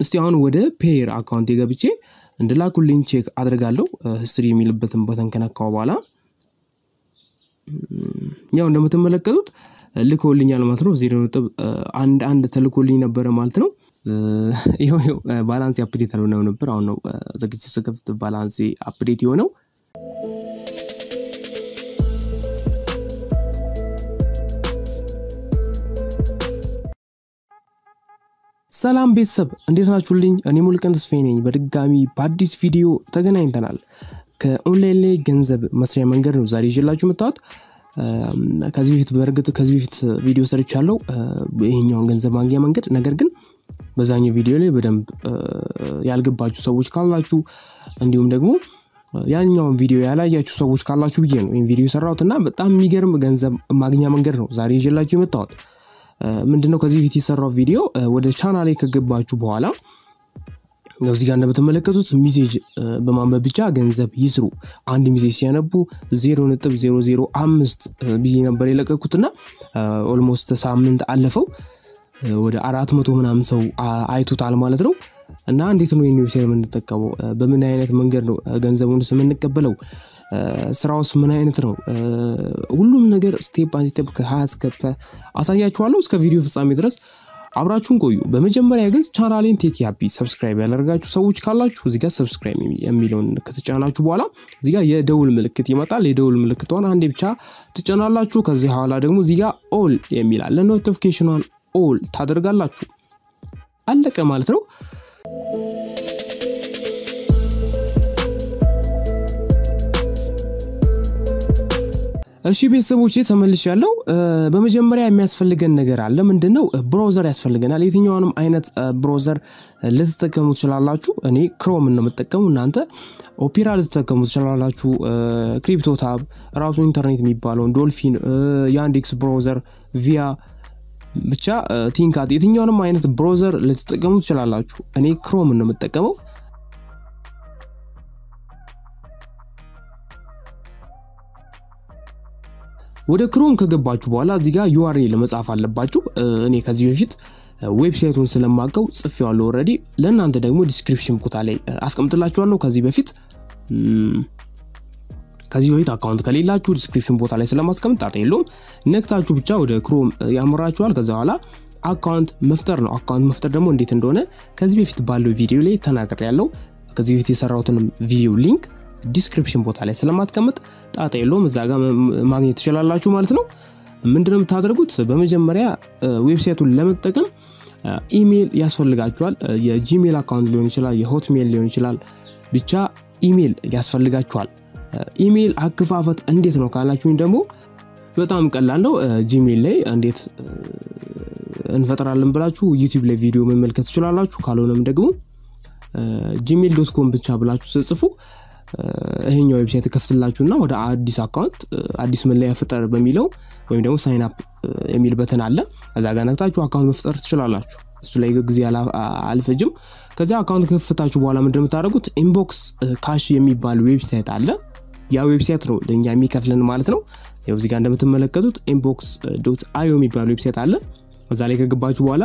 እስቲ አሁን ወደ ፔየር አካውንት የገብቼ እንድላኩልኝ ቼክ አድርጋለሁ። ህስትሪ የሚልበትን በተን ከነካው በኋላ ያው እንደምትመለከቱት ልኮልኛል ማለት ነው። ዜሮ ነጥብ አንድ አንድ ተልኮልኝ ነበረ ማለት ነው። ይኸው ባላንስ አፕዴት አልሆነም ነበር። አሁን ነው ዘግቼ ስከፍት ባላንስ አፕዴት የሆነው። ሰላም ቤተሰብ እንዴት ናችሁልኝ? እኔ ሙልቀን ተስፋዬ ነኝ። በድጋሚ በአዲስ ቪዲዮ ተገናኝተናል። ከኦንላይን ላይ ገንዘብ መስሪያ መንገድ ነው ዛሬ ይዤላችሁ መጣሁት። ከዚህ በፊት በእርግጥ ከዚህ በፊት ቪዲዮ ሰርቻለሁ ይሄኛውን ገንዘብ ማግኛ መንገድ። ነገር ግን በዛኛው ቪዲዮ ላይ በደንብ ያልገባችሁ ሰዎች ካላችሁ እንዲሁም ደግሞ ያኛውን ቪዲዮ ያላያችሁ ሰዎች ካላችሁ ብዬ ነው ይህን ቪዲዮ የሰራሁት እና በጣም የሚገርም ገንዘብ ማግኛ መንገድ ነው ዛሬ ይዤላችሁ የመጣሁት። ምንድነው ከዚህ በፊት የሰራው ቪዲዮ ወደ ቻናሌ ከገባችሁ በኋላ እዚህ ጋር እንደምትመለከቱት ሚሴጅ በማንበብ ብቻ ገንዘብ ይስሩ። አንድ ሚሴጅ ሲያነቡ ዜሮ ነጥብ ዜሮ ዜሮ አምስት ብዬ ነበር የለቀኩትና ኦልሞስት ሳምንት አለፈው ወደ አራት መቶ ምናምን ሰው አይቶታል ማለት ነው። እና እንዴት ነው ይህን ዌብሳይት የምንጠቀመው? በምን አይነት መንገድ ነው ገንዘቡንስ የምንቀበለው? ስራውስ ምን አይነት ነው? ሁሉም ነገር ስቴፕ ባይ ስቴፕ ከሀ እስከ ፐ አሳያችኋለሁ። እስከ ቪዲዮ ፍጻሜ ድረስ አብራችሁን ቆዩ። በመጀመሪያ ግን ቻናሌን ቴክ ያቢ ሰብስክራይብ ያደረጋችሁ ሰዎች ካላችሁ እዚጋ ሰብስክራይብ የሚለውን ከተጫናችሁ በኋላ እዚጋ የደውል ምልክት ይመጣል። የደውል ምልክቷን አንዴ ብቻ ትጫናላችሁ። ከዚህ በኋላ ደግሞ እዚጋ ኦል የሚል አለ። ኖቲፊኬሽኗን ኦል ታደርጋላችሁ። አለቀ ማለት ነው። እሺ ቤተሰቦች ተመልሽ ያለው በመጀመሪያ የሚያስፈልገን ነገር አለ። ምንድነው? ብሮዘር ያስፈልገናል። የትኛውንም አይነት ብሮዘር ልትጠቀሙ ትችላላችሁ። እኔ ክሮም ነው የምጠቀሙ፣ እናንተ ኦፔራ ልትጠቀሙ ትችላላችሁ። ክሪፕቶታብ ራሱ ኢንተርኔት የሚባለውን ዶልፊን፣ የአንዴክስ ብሮዘር፣ ቪያ ብቻ ቲንካት፣ የትኛውንም አይነት ብሮዘር ልትጠቀሙ ትችላላችሁ። እኔ ክሮም ነው የምጠቀመው። ወደ ክሮም ከገባችሁ በኋላ እዚህ ጋር ዩአርኤል መጻፍ አለባችሁ። እኔ ከዚህ በፊት ዌብሳይቱን ስለማቀው ጽፌዋለሁ ኦልሬዲ። ለእናንተ ደግሞ ዲስክሪፕሽን ቦታ ላይ አስቀምጥላችኋለሁ። ከዚህ በፊት ከዚህ በፊት አካውንት ከሌላችሁ ዲስክሪፕሽን ቦታ ላይ ስለማስቀምጥ ጣጣ የለውም። ነክታችሁ ብቻ ወደ ክሮም ያምራችኋል። ከዛ በኋላ አካውንት መፍጠር ነው። አካውንት መፍጠር ደግሞ እንዴት እንደሆነ ከዚህ በፊት ባለው ቪዲዮ ላይ ተናግሬ ያለው ከዚህ በፊት የሰራሁትንም ቪዲዮ ሊንክ ዲስክሪፕሽን ቦታ ላይ ስለማስቀምጥ ጣጣ የለውም። እዛ ጋር ማግኘት ትችላላችሁ ማለት ነው። ምንድነው የምታደርጉት? በመጀመሪያ ዌብሳይቱን ለመጠቀም ኢሜይል ያስፈልጋችኋል። የጂሜል አካውንት ሊሆን ይችላል፣ የሆትሜል ሊሆን ይችላል። ብቻ ኢሜይል ያስፈልጋችኋል። ኢሜይል አከፋፈት እንዴት ነው ካላችሁኝ ደግሞ በጣም ቀላል ነው። ጂሜል ላይ እንዴት እንፈጥራለን ብላችሁ ዩቲዩብ ላይ ቪዲዮ መመልከት ትችላላችሁ። ካልሆነም ደግሞ ጂሜል ዶት ኮም ብቻ ብላችሁ ስጽፉ ይሄኛው ዌብሳይት ከፍትላችሁና ወደ አዲስ አካውንት አዲስ መለያ ፍጠር በሚለው ወይም ደግሞ ሳይን አፕ የሚል በተን አለ። እዛ ጋር ነክታችሁ አካውንት መፍጠር ትችላላችሁ። እሱ ላይ ጊዜ አልፈጅም። ከዚያ አካውንት ከፍታችሁ በኋላ ምንድን የምታደርጉት ኢንቦክስ ካሽ የሚባል ዌብሳይት አለ። ያ ዌብሳይት ነው ለእኛ የሚከፍልን ማለት ነው። ያው እዚህ ጋር እንደምትመለከቱት ኢንቦክስ ዶት አዮ የሚባል ዌብሳይት አለ። እዛ ላይ ከገባችሁ በኋላ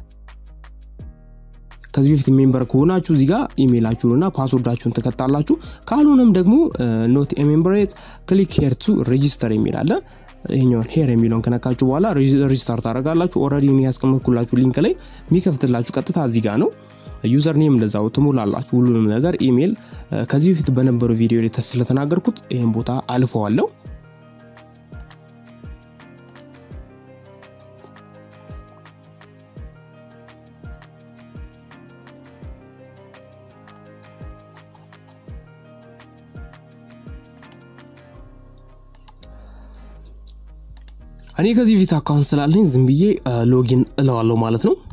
ከዚህ በፊት ሜምበር ከሆናችሁ እዚህ ጋር ኢሜይላችሁንና ፓስወርዳችሁን ትከታላችሁ። ካልሆነም ደግሞ ኖት ሜምበሬት ክሊክ ሄር ቱ ሬጂስተር የሚል አለ። ይሄኛውን ሄር የሚለውን ከነካችሁ በኋላ ሬጂስተር ታደርጋላችሁ። ኦልሬዲ ያስቀመጥኩላችሁ ሊንክ ላይ የሚከፍትላችሁ ቀጥታ እዚህ ጋር ነው። ዩዘር ኔም እንደዛው ትሞላላችሁ ሁሉንም ነገር ኢሜይል። ከዚህ በፊት በነበረው ቪዲዮ ላይ ስለተናገርኩት ይህን ቦታ አልፈዋለሁ። እኔ ከዚህ ፊት አካውንት ስላለኝ ዝም ብዬ ሎጊን እለዋለሁ ማለት ነው።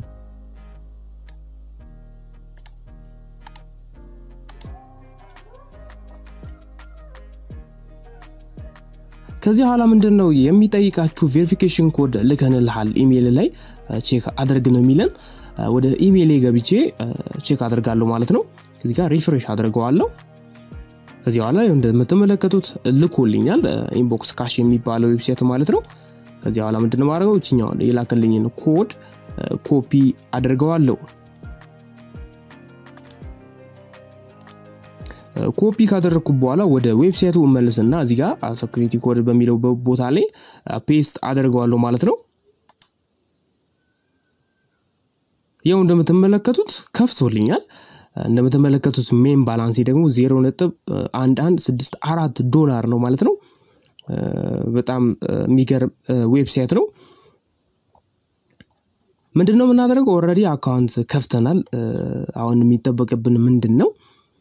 ከዚህ በኋላ ምንድን ነው የሚጠይቃችሁ ቬሪፊኬሽን ኮድ ልከንልሃል ኢሜይል ላይ ቼክ አድርግ ነው የሚለን። ወደ ኢሜይል ገብቼ ቼክ አድርጋለሁ ማለት ነው። እዚህ ጋር ሪፍሬሽ አድርገዋለሁ። ከዚህ በኋላ እንደምትመለከቱት ልኮልኛል። ኢንቦክስ ካሽ የሚባለው ዌብሳይት ማለት ነው። ከዚህ በኋላ ምንድን ማድረገው እችኛውን የላከልኝን ኮድ ኮፒ አድርገዋለሁ። ኮፒ ካደረግኩ በኋላ ወደ ዌብሳይቱ እመልስና እዚህ ጋር ሴኩሪቲ ኮድ በሚለው ቦታ ላይ ፔስት አደርገዋለሁ ማለት ነው። ያው እንደምትመለከቱት ከፍቶልኛል። እንደምትመለከቱት ሜን ባላንሴ ደግሞ ዜሮ ነጥብ አንድ አንድ ስድስት አራት ዶላር ነው ማለት ነው። በጣም የሚገርም ዌብሳይት ነው። ምንድን ነው የምናደርገው? ኦልሬዲ አካውንት ከፍተናል። አሁን የሚጠበቅብን ምንድን ነው?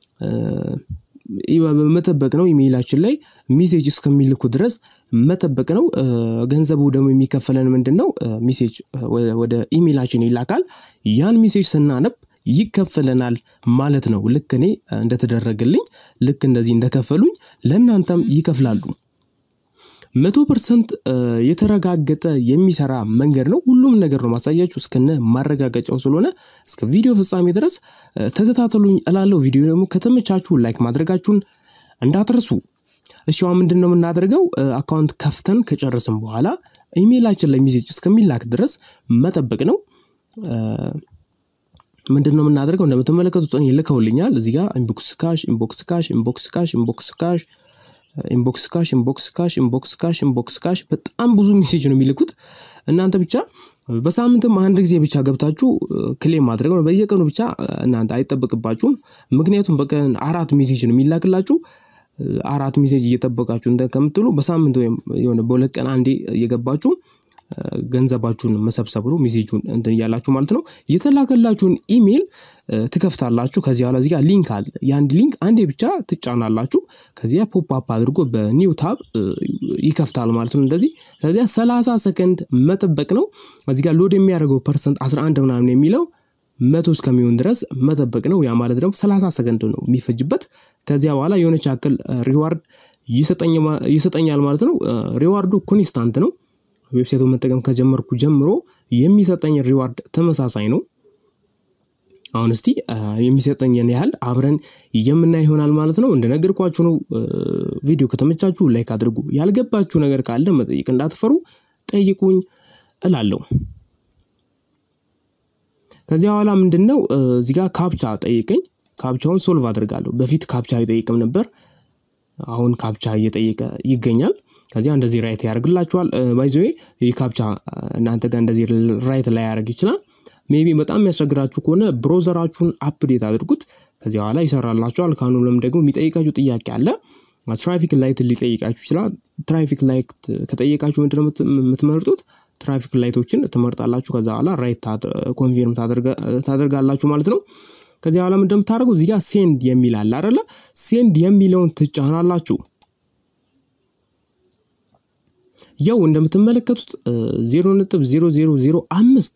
መጠበቅ ነው። ኢሜይላችን ላይ ሜሴጅ እስከሚልኩ ድረስ መጠበቅ ነው። ገንዘቡ ደግሞ የሚከፈለን ምንድን ነው? ሜሴጅ ወደ ኢሜይላችን ይላካል። ያን ሜሴጅ ስናነብ ይከፈለናል ማለት ነው። ልክ እኔ እንደተደረገልኝ ልክ እንደዚህ እንደከፈሉኝ ለእናንተም ይከፍላሉ። መቶ ፐርሰንት የተረጋገጠ የሚሰራ መንገድ ነው። ሁሉም ነገር ነው ማሳያችሁ እስከነ ማረጋገጫው ስለሆነ እስከ ቪዲዮ ፍጻሜ ድረስ ተከታተሉኝ እላለሁ። ቪዲዮ ደግሞ ከተመቻችሁ ላይክ ማድረጋችሁን እንዳትረሱ። እሺ አሁን ምንድን ነው የምናደርገው? አካውንት ከፍተን ከጨረስን በኋላ ኢሜይላችን ላይ ሜሴጅ እስከሚላክ ድረስ መጠበቅ ነው። ምንድን ነው የምናደርገው? እንደምትመለከቱት እኔ ልከውልኛል። እዚህ ጋር ኢንቦክስ ካሽ፣ ኢንቦክስ ካሽ፣ ኢንቦክስ ካሽ፣ ኢንቦክስ ካሽ ኢንቦክስ ካሽ ኢንቦክስ ካሽ ኢንቦክስ ካሽ ኢንቦክስ ካሽ በጣም ብዙ ሜሴጅ ነው የሚልኩት። እናንተ ብቻ በሳምንትም አንድ ጊዜ ብቻ ገብታችሁ ክሌም ማድረግ ነው። በየቀኑ ብቻ እናንተ አይጠበቅባችሁም። ምክንያቱም በቀን አራት ሜሴጅ ነው የሚላክላችሁ። አራት ሜሴጅ እየጠበቃችሁ እንደ ከምትሉ በሳምንት ወይም የሆነ በሁለት ቀን አንዴ እየገባችሁ ገንዘባችሁን መሰብሰብ ነው። ሜሴጁን እንትን እያላችሁ ማለት ነው። የተላከላችሁን ኢሜይል ትከፍታላችሁ። ከዚህ በኋላ እዚህ ጋር ሊንክ አለ። የአንድ ሊንክ አንዴ ብቻ ትጫናላችሁ። ከዚያ ፖፕ አፕ አድርጎ በኒው ታብ ይከፍታል ማለት ነው። እንደዚህ ከዚያ ሰላሳ ሰከንድ መጠበቅ ነው። እዚህ ጋር ሎድ የሚያደርገው ፐርሰንት 11 ምናምን የሚለው መቶ እስከሚሆን ድረስ መጠበቅ ነው። ያ ማለት ደግሞ ሰላሳ ሰከንድ ነው የሚፈጅበት። ከዚያ በኋላ የሆነች ያክል ሪዋርድ ይሰጠኛል ማለት ነው። ሪዋርዱ ኮንስታንት ነው። ዌብሳይቱን መጠቀም ከጀመርኩ ጀምሮ የሚሰጠኝ ሪዋርድ ተመሳሳይ ነው። አሁን እስቲ የሚሰጠኝን ያህል አብረን የምናይ ይሆናል ማለት ነው። እንደነገርኳችሁ ነው። ቪዲዮ ከተመቻችሁ ላይክ አድርጉ። ያልገባችሁ ነገር ካለ መጠየቅ እንዳትፈሩ ጠይቁኝ እላለሁ። ከዚያ በኋላ ምንድን ነው እዚህ ጋር ካፕቻ ጠይቀኝ። ካፕቻውን ሶልቭ አድርጋለሁ። በፊት ካፕቻ አይጠይቅም ነበር። አሁን ካፕቻ እየጠየቀ ይገኛል። ከዚያ እንደዚህ ራይት ያደርግላችኋል። ባይዘዌ ይህ ካፕቻ እናንተ ጋር እንደዚህ ራይት ላይ ያደርግ ይችላል። ሜቢ በጣም የሚያስቸግራችሁ ከሆነ ብሮዘራችሁን አፕዴት አድርጉት። ከዚያ በኋላ ይሰራላችኋል። ካኑለም ደግሞ የሚጠይቃችሁ ጥያቄ አለ። ትራፊክ ላይት ሊጠይቃችሁ ይችላል። ትራፊክ ላይት ከጠየቃችሁ ምንድነው የምትመርጡት? ትራፊክ ላይቶችን ትመርጣላችሁ። ከዛ በኋላ ራይት ኮንፊርም ታደርጋላችሁ ማለት ነው። ከዚያ በኋላ ምንድነው የምታደርጉ? እዚህ ጋር ሴንድ የሚል አለ አይደለ? ሴንድ የሚለውን ትጫናላችሁ። ያው እንደምትመለከቱት ዜሮ ነጥብ ዜሮ ዜሮ ዜሮ አምስት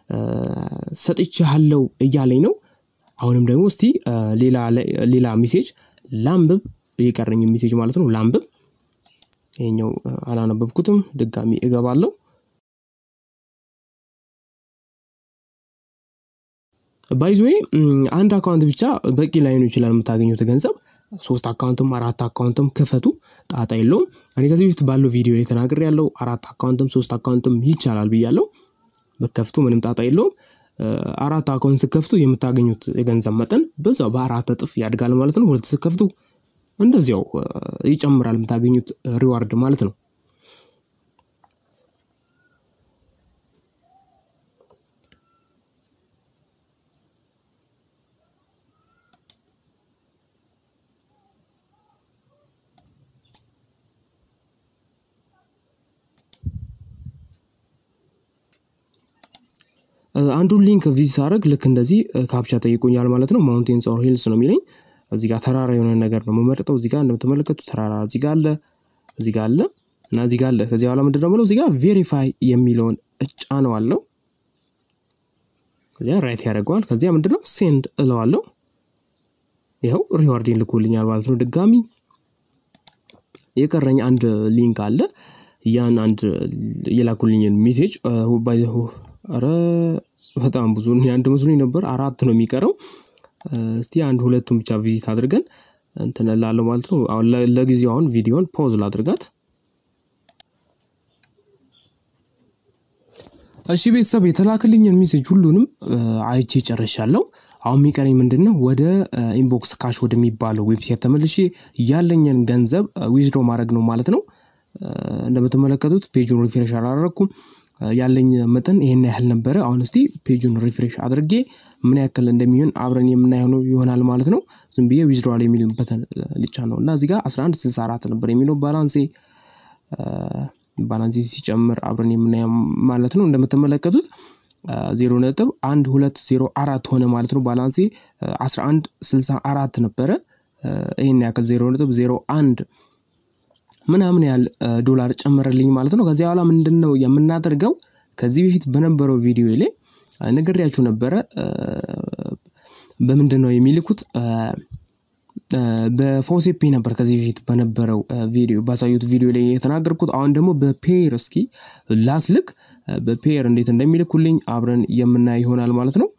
ሰጥቻለሁ እያለኝ ነው። አሁንም ደግሞ እስቲ ሌላ ሜሴጅ ላንብብ፣ የቀረኝ ሜሴጅ ማለት ነው ላንብብ። ይሄኛው አላነበብኩትም፣ ድጋሚ እገባለሁ። ባይዝዌ አንድ አካውንት ብቻ በቂ ላይሆን ይችላል የምታገኙት ገንዘብ። ሶስት አካውንትም አራት አካውንትም ክፈቱ፣ ጣጣ የለውም። እኔ ከዚህ በፊት ባለው ቪዲዮ ላይ ተናግሬ ያለው አራት አካውንትም ሶስት አካውንትም ይቻላል ብያለው። በከፍቱ ምንም ጣጣ የለውም። አራት አካውንት ስከፍቱ የምታገኙት የገንዘብ መጠን በዛው በአራት እጥፍ ያድጋል ማለት ነው። ሁለት ስከፍቱ እንደዚያው ይጨምራል የምታገኙት ሪዋርድ ማለት ነው። አንዱን ሊንክ ቪዚት አደረግ ልክ እንደዚህ ካፕቻ ጠይቆኛል ማለት ነው። ማውንቴንስ ኦር ሂልስ ነው የሚለኝ። እዚህ ጋር ተራራ የሆነ ነገር ነው የምመርጠው። እዚህ ጋር እንደምትመለከቱ ተራራ እዚህ ጋር አለ፣ እዚህ ጋር አለ እና እዚህ ጋር አለ። ከዚህ በኋላ ምንድን ነው የምለው እዚህ ጋር ቬሪፋይ የሚለውን እጫነዋለሁ። ከዚያ ራይት ያደርገዋል። ከዚያ ምንድን ነው ሴንድ እለዋለሁ። ይኸው ሪዋርዴን ልኮልኛል ማለት ነው። ድጋሚ የቀረኝ አንድ ሊንክ አለ። ያን አንድ የላኩልኝን ሜሴጅ ኧረ በጣም ብዙ አንድ መስሎኝ ነበር። አራት ነው የሚቀረው። እስቲ አንድ ሁለቱን ብቻ ቪዚት አድርገን እንትን እላለሁ ማለት ነው። አሁን ለጊዜው አሁን ቪዲዮን ፖዝ ላድርጋት። እሺ ቤተሰብ የተላክልኝን ሜሴጅ ሁሉንም አይቼ ጨርሻለሁ። አሁን የሚቀረኝ ምንድን ነው? ወደ ኢንቦክስ ካሽ ወደሚባለው ዌብሳይት ተመልሼ ያለኝን ገንዘብ ዊዝድሮ ማድረግ ነው ማለት ነው። እንደምትመለከቱት ፔጁን ሪፍሬሽ አላደረግኩም። ያለኝ መጠን ይሄን ያህል ነበረ። አሁን እስቲ ፔጁን ሪፍሬሽ አድርጌ ምን ያክል እንደሚሆን አብረን የምናየው ይሆናል ማለት ነው። ዝም ብዬ ዊዝድሮዋል የሚልበትን ልጫ ነው እና እዚህ ጋር 1164 ነበር የሚለው ባላንሴ ባላንሴ ሲጨምር አብረን የምናየው ማለት ነው። እንደምትመለከቱት ዜሮ ነጥብ አንድ ሁለት ዜሮ አራት ሆነ ማለት ነው። ባላንሴ 11 64 ነበረ። ይህን ያክል ዜሮ ነጥብ ዜሮ አንድ ምናምን ያህል ዶላር ጨመረልኝ ማለት ነው። ከዚያ በኋላ ምንድን ነው የምናደርገው? ከዚህ በፊት በነበረው ቪዲዮ ላይ ነግሬያችሁ ነበረ። በምንድን ነው የሚልኩት? በፎሴፔ ነበር ከዚህ በፊት በነበረው ቪዲዮ ባሳዩት ቪዲዮ ላይ የተናገርኩት። አሁን ደግሞ በፔየር እስኪ ላስልክ። በፔየር እንዴት እንደሚልኩልኝ አብረን የምናይ ይሆናል ማለት ነው።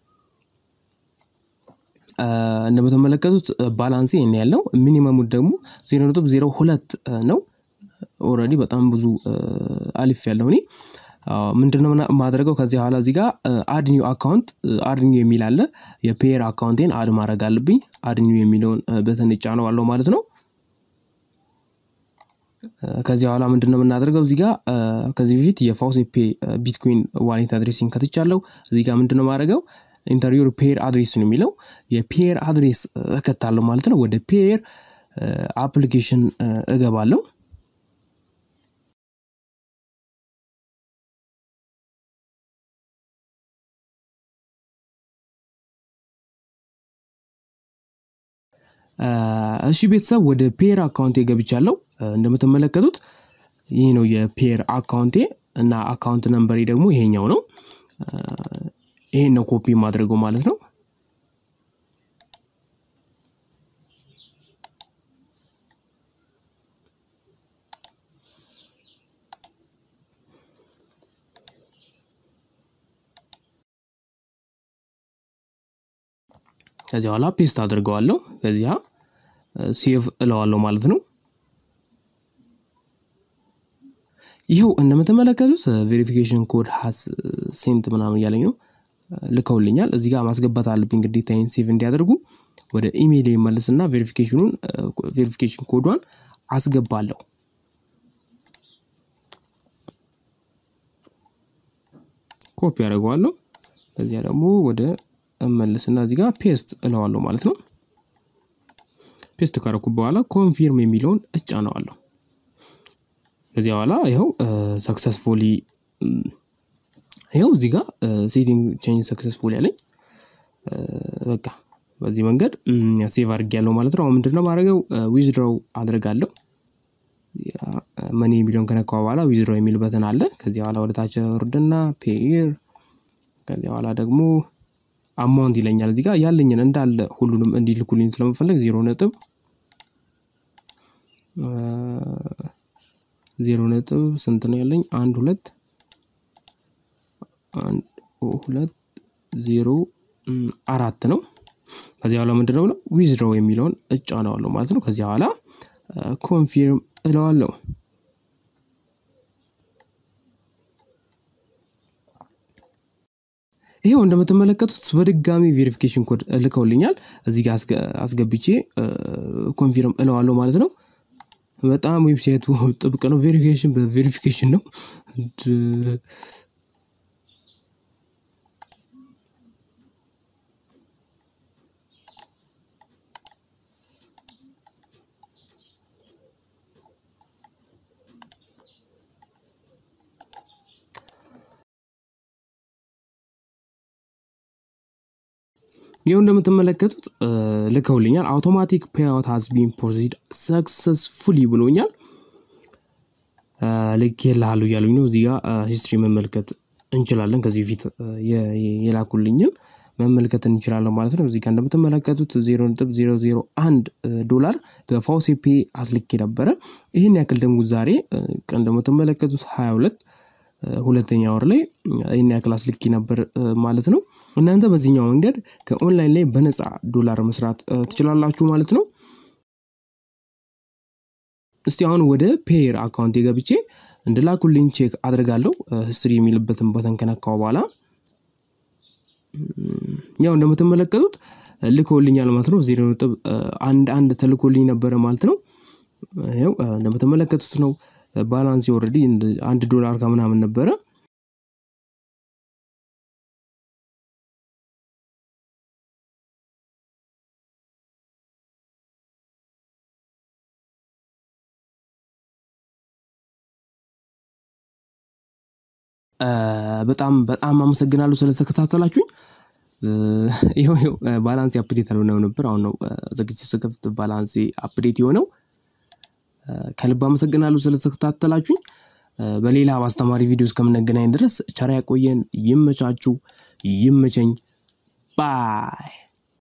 እንደምትመለከቱት ባላንስ ይህን ያለው ሚኒመሙ ደግሞ ዜሮ ነጥብ ዜሮ ሁለት ነው። ኦልሬዲ በጣም ብዙ አሊፍ ያለው እኔ ምንድነው ማድረገው ከዚህ በኋላ እዚህ ጋር አድኒው አካውንት አድኒው የሚል አለ። የፔየር አካውንቴን አድ ማድረግ አለብኝ። አድኒው የሚለውን በተን እጫነዋለሁ ማለት ነው። ከዚህ በኋላ ምንድነው የምናደርገው እዚህ ጋር ከዚህ በፊት የፋውሴፔ ቢትኮይን ዋሌት አድሬሲንግ ከትቻለሁ። እዚህ ጋር ምንድነው ማድረገው ኢንተርቪው ፔየር አድሬስ ነው የሚለው የፔየር አድሬስ እከታለሁ ማለት ነው። ወደ ፔየር አፕሊኬሽን እገባለሁ። እሺ ቤተሰብ ወደ ፔየር አካውንቴ ገብቻለሁ። እንደምትመለከቱት ይህ ነው የፔየር አካውንቴ እና አካውንት ነምበሬ ደግሞ ይሄኛው ነው። ይሄን ነው ኮፒ ማድረገው ማለት ነው። ከዚህ በኋላ ፔስት አድርገዋለሁ። ከዚያ ሴቭ እለዋለሁ ማለት ነው። ይኸው እንደምትመለከቱት ቬሪፊኬሽን ኮድ ሀስ ሴንት ምናምን እያለኝ ነው ልከውልኛል። እዚህ ጋር ማስገባት አለብኝ ግዴታዬን ሴቭ እንዲያደርጉ ወደ ኢሜይል ይመልስና ቬሪፊኬሽኑን ቬሪፊኬሽን ኮዷን አስገባለሁ። ኮፒ ያደርገዋለሁ። ከዚያ ደግሞ ወደ እመልስና እዚህ ጋር ፔስት እለዋለሁ ማለት ነው። ፔስት ካረኩ በኋላ ኮንፊርም የሚለውን እጫነዋለሁ። ከዚያ በኋላ ይኸው ሰክሰስፉሊ ይኸው እዚህ ጋር ሴቲንግ ቼንጅ ሰክሰስፉል ያለኝ በቃ በዚህ መንገድ ሴቭ አድርጌያለሁ ማለት ነው። አሁን ምንድነው ማድረገው ዊዝድሮው አድርጋለሁ። መኒ የሚለውን ከነካው በኋላ ዊዝድሮው የሚል በተን አለ። ከዚህ በኋላ ወደ ታች ወርድና ፔይር ከዚህ በኋላ ደግሞ አማውንት ይለኛል። እዚህ ጋር ያለኝን እንዳለ ሁሉንም እንዲልኩልኝ ስለምፈልግ ዜሮ ነጥብ ዜሮ ነጥብ ስንት ነው ያለኝ? አንድ ሁለት አንድ ሁለት ዜሮ አራት ነው። ከዚህ በኋላ ምንድነው ብለው ዊዝድሮው የሚለውን እጫነዋለሁ ማለት ነው። ከዚህ በኋላ ኮንፊርም እለዋለሁ። ይሄው እንደምትመለከቱት በድጋሚ ቬሪፊኬሽን ኮድ ልከውልኛል። እዚህ ጋር አስገብቼ ኮንፊርም እለዋለሁ ማለት ነው። በጣም ዌብሳይቱ ጥብቅ ነው። ቬሪፊኬሽን በቬሪፊኬሽን ነው። ይኸው እንደምትመለከቱት ልከውልኛል። አውቶማቲክ ፔይአውት ሃዝ ቢን ፕሮሲድ ሰክሰስፉሊ ብሎኛል። ልኬልሃለሁ እያሉኝ ነው። እዚህ ጋር ሂስትሪ መመልከት እንችላለን። ከዚህ በፊት የላኩልኝን መመልከት እንችላለን ማለት ነው። እዚህ ጋር እንደምትመለከቱት ዜሮ ነጥብ ዜሮ ዜሮ አንድ ዶላር በፋውሴፔ አስልኬ ነበረ። ይህን ያክል ደግሞ ዛሬ ቀን እንደምትመለከቱት ሀያ ሁለት ሁለተኛ ወር ላይ ይህን ያክል አስልኪ ነበር ማለት ነው። እናንተ በዚህኛው መንገድ ከኦንላይን ላይ በነፃ ዶላር መስራት ትችላላችሁ ማለት ነው። እስቲ አሁን ወደ ፔየር አካውንት ገብቼ እንድላኩልኝ ቼክ አድርጋለሁ። ህስትሪ የሚልበትን በተን ከነካው በኋላ ያው እንደምትመለከቱት ልከውልኛል ማለት ነው። ዜሮ ነጥብ አንድ አንድ ተልኮልኝ ነበረ ማለት ነው። ያው እንደምትመለከቱት ነው ባላንስ ኦልሬዲ አንድ ዶላር ከምናምን ነበረ። በጣም በጣም አመሰግናለሁ ስለተከታተላችሁኝ። ይኸው ይኸው ባላንሴ አፕዴት አልሆነም ነበር። አሁን ነው ዘግቼ ስከፍት ባላንሴ አፕዴት የሆነው። ከልብ አመሰግናለሁ ስለተከታተላችሁኝ። በሌላ በአስተማሪ ቪዲዮ እስከምንገናኝ ድረስ ቸር ያቆየን። ይመቻችሁ፣ ይመቸኝ። ባይ